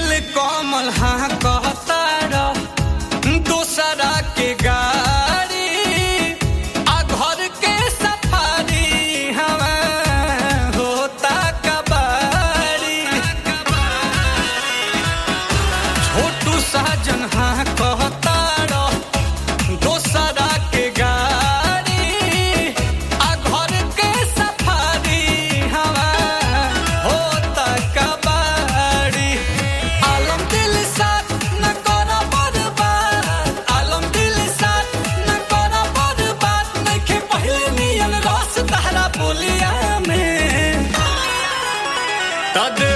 नील कमल हाँ कहता दूसरा के गाड़ी आ घर के सफारी हवा होता कबाड़ी छोटू साजन हाँ कहता दोसरा के गाड़ी आ घर के सफारी हवा होता कबाड़ी आलम दिल साथ न करा बर्बाद आलम दिल साथ न करा बर्बाद नइखे पहिले नियन रस तहरा बोलिया में तद